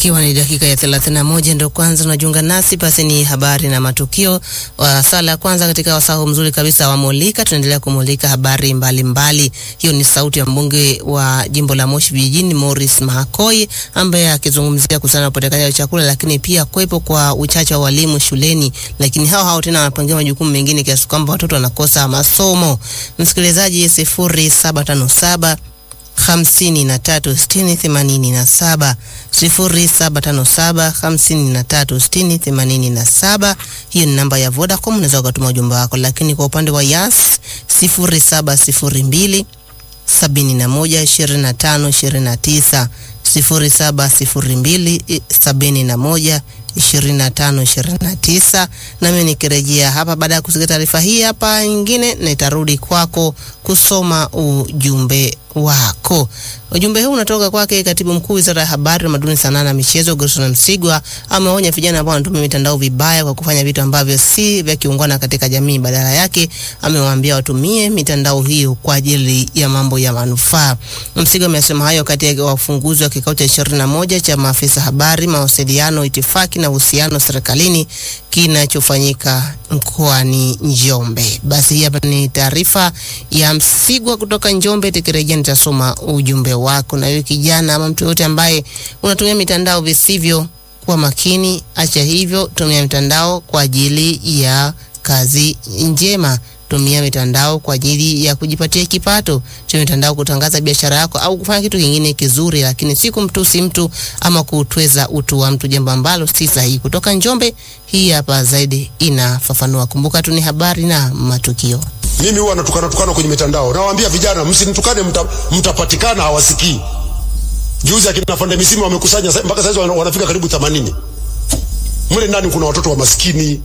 Ikiwa ni dakika ya 31 ndio kwanza unajiunga nasi, basi ni habari na matukio wa sala ya kwanza katika wasahu mzuri kabisa wa Mulika. Tunaendelea kumulika habari mbalimbali mbali. Hiyo ni sauti ya mbunge wa jimbo la Moshi vijijini Morris Mahakoi ambaye akizungumzia kuhusiana na upatikanaji wa chakula, lakini pia kuwepo kwa uchache wa walimu shuleni, lakini hao hao tena wanapangia majukumu mengine kiasi kwamba watoto wanakosa masomo. Msikilizaji, sifuri saba tano saba hamsini na tatu sitini themanini na saba sifuri saba tano saba hamsini na tatu sitini themanini na saba. Hiyo ni namba ya Vodacom, unaweza ukatuma ujumbe wako, lakini kwa upande wa Yas sifuri saba sifuri mbili sabini na moja ishirini na tano ishirini na tisa sifuri saba sifuri mbili sabini na moja ishirini na tano ishirini na tisa. Nami nikirejea hapa baada ya kusikia taarifa hii hapa nyingine, nitarudi kwako kusoma ujumbe wako. Ujumbe huu unatoka kwake katibu mkuu wizara ya habari, utamaduni, sanaa na michezo, Gerson Msigwa. Ameonya vijana ambao wanatumia mitandao vibaya kwa kufanya vitu ambavyo si vya kiungwana katika jamii. Badala yake amewaambia watumie mitandao hiyo kwa ajili ya mambo ya manufaa. Msigwa amesema hayo kati ya wafunguzi wa kikao cha ishirini na moja cha maafisa habari, mawasiliano, itifaki na uhusiano serikalini kinachofanyika mkoani Njombe. Basi hii hapa ni taarifa ya Msigwa kutoka Njombe. Tukirejea nitasoma ujumbe wako. Na wewe kijana ama mtu yote ambaye unatumia mitandao visivyo, kuwa makini, acha hivyo, tumia mitandao kwa ajili ya kazi njema. Tumia mitandao kwa ajili ya kujipatia kipato. Tumia mitandao kutangaza biashara yako au kufanya kitu kingine kizuri, lakini si kumtusi mtu ama kutweza utu wa mtu, jambo ambalo si sahihi. Kutoka Njombe, hii hapa zaidi inafafanua. Kumbuka tu ni habari na matukio. Mimi huwa natukana tukana kwenye mitandao, nawaambia vijana msinitukane, mta, mtapatikana hawasikii. Juzi akina Fande Misimu wamekusanya mpaka sasa wanafika karibu 80. Mle ndani kuna watoto wa maskini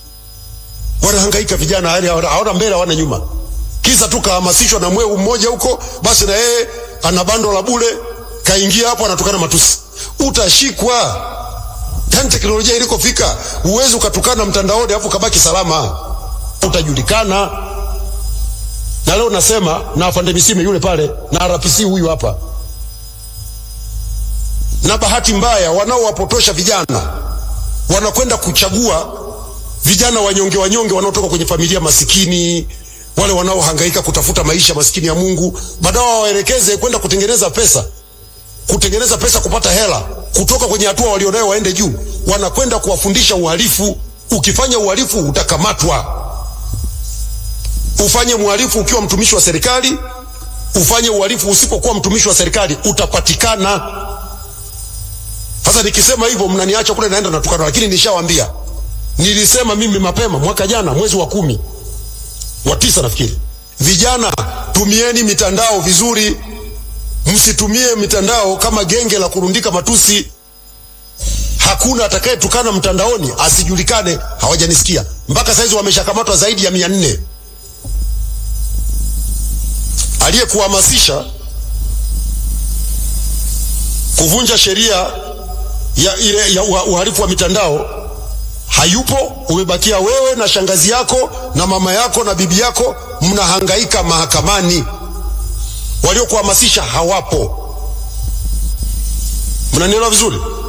wanahangaika vijana, hali hawana mbele hawana nyuma, kisa tu kahamasishwa na mweu mmoja huko, basi na yeye ana bando la bure, kaingia hapo anatukana matusi. Utashikwa. Yani teknolojia ilikofika, uwezi ukatukana mtandaoni afu kabaki salama, utajulikana. Na leo nasema na afande Misime yule pale na RPC huyu hapa, na bahati mbaya wanaowapotosha vijana wanakwenda kuchagua vijana wanyonge wanyonge wanaotoka kwenye familia masikini, wale wanaohangaika kutafuta maisha masikini ya Mungu, baadaye waelekeze kwenda kutengeneza pesa, kutengeneza pesa, kupata hela kutoka kwenye hatua walionayo waende juu, wanakwenda kuwafundisha uhalifu. Ukifanya uhalifu utakamatwa. Ufanye uhalifu ukiwa mtumishi wa serikali, ufanye uhalifu usipokuwa mtumishi wa serikali, utapatikana. Sasa nikisema hivyo mnaniacha kule naenda natukana, lakini nishawaambia Nilisema mimi mapema mwaka jana mwezi wa kumi wa tisa nafikiri, vijana tumieni mitandao vizuri, msitumie mitandao kama genge la kurundika matusi. Hakuna atakayetukana mtandaoni asijulikane. Hawajanisikia mpaka saizi, wameshakamatwa zaidi ya mia nne. Aliyekuhamasisha kuvunja sheria ya ile ya uhalifu wa mitandao hayupo. Umebakia wewe na shangazi yako na mama yako na bibi yako, mnahangaika mahakamani. Waliokuhamasisha hawapo. Mnanielewa vizuri?